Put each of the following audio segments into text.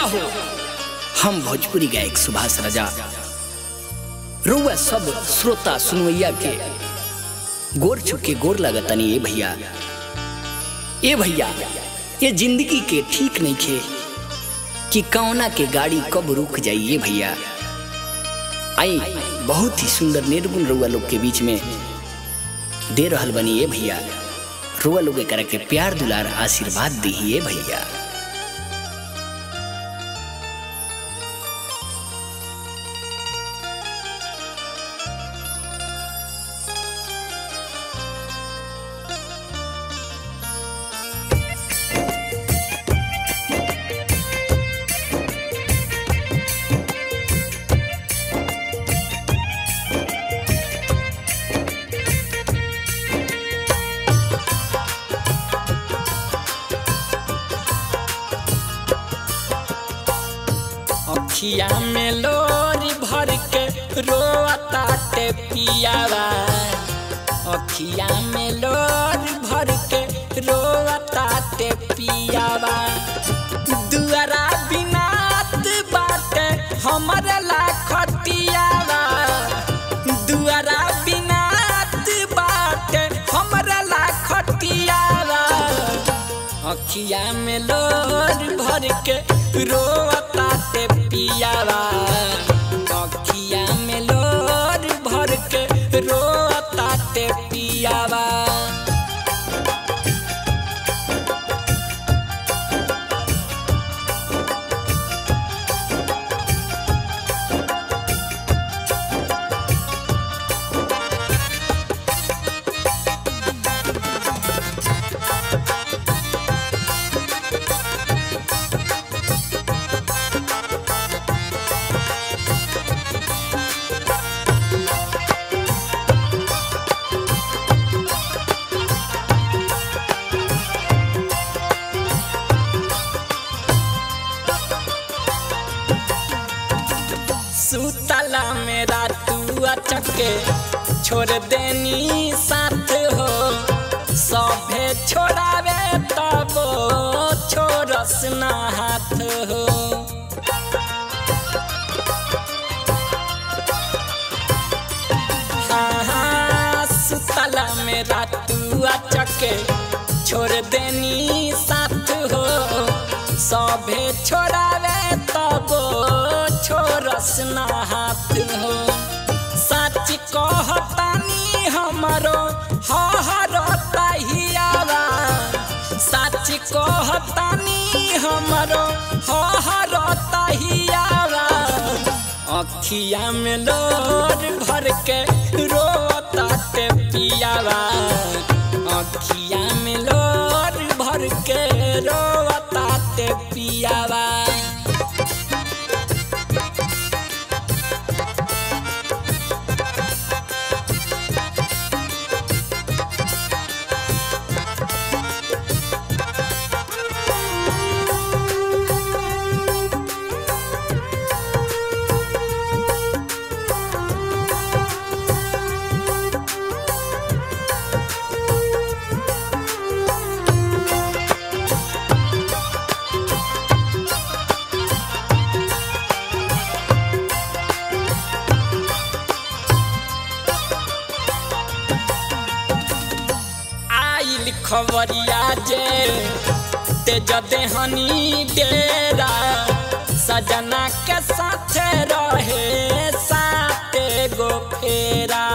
हो हम भोजपुरी गायक सुभाष राजा रुआ सब श्रोता सुनवैया के गोर छुके गोर लगतनी ए भैया ए भैया ये जिंदगी के ठीक नहीं खे कि कौना के गाड़ी कब रुक जाइए भैया आई बहुत ही सुंदर निर्गुण रुआ लोग के बीच में दे रहल बनी ए भैया रुआ लोग करे के प्यार दुलार आशीर्वाद दी भैया अखिया में लोरी भर के रोता ते पियावा अखिया में लोरी भर के रोता ते पियावा दुआरा बिनात बाटे हमर लाखतियावा दुआरा बिनात बाटे हमर लाखतियावा अखिया में लोर भर के रोता ते पियावा अखिया में लोर भर के रोता ते पियावा सुतला मेरा तू अचके छोड़ देनी साथ हो सभे छोड़ावे तब छोड़स ना हाथ हो हाँ, हाँ, सुतला मेरा तू अचके छोड़ देनी साथ हो सभे छोड़ावे तब छोरस ना हाथ हो सच कहतानी हमरो हरता हियावा सच कहतानी हमरो हरता हियावा अखिया में लोर भर के रोता ते पियावा अखिया में लोर भर के रोता ते पियावा आइल खबरिया जे तेज देहनी डेरा सजना के साथ रहे साते गो फेरा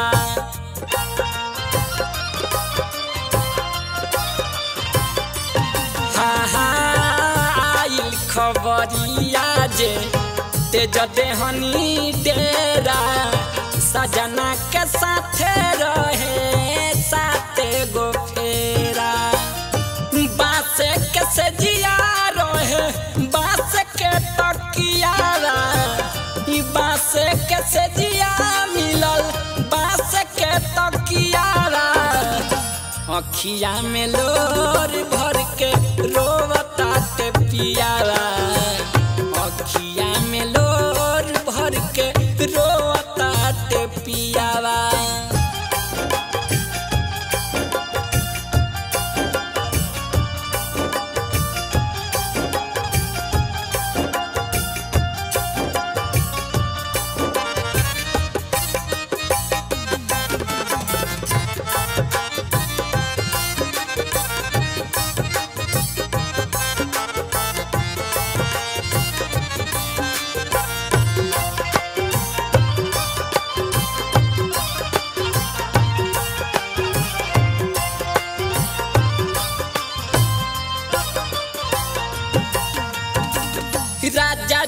हाँ हाँ आइल खबरिया जे तेज देहनी डेरा सजना के साथ रहे साते गो फेरा बास के से जिया रहे बास के तकियारा ई बास के से जिया मिलल बास के तकियारा अखिया में लोर भर के रोवता ते पियारा अखिया में लोर भर के रोवता ते पियावा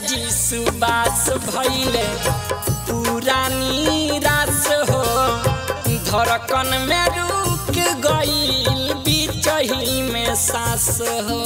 जी सुबास भैले पुरानी रास हो धड़कन में रुक गईल बिचही में सास हो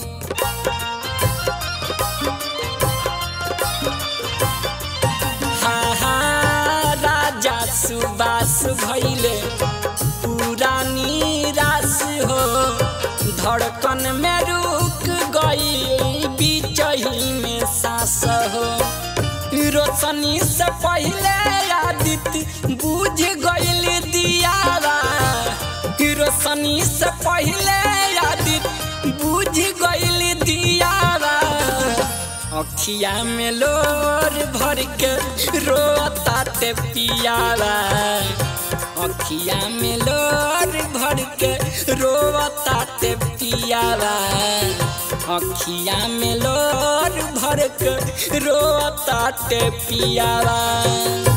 हाँ हाँ राजा सुबास भैले पुरानी रास हो धड़कन में रुक गई बिचही में सास हो रोशनी से पहले आदित्य बुझ गईल दियारा रोशनी से पहले आदित्य बुझ गईल दियारा अखिया में लोर भर के रोता ते पियारा अखिया में लोर भर के रोता ते पियारा अखिया में लोर भर के रोता ते पियारा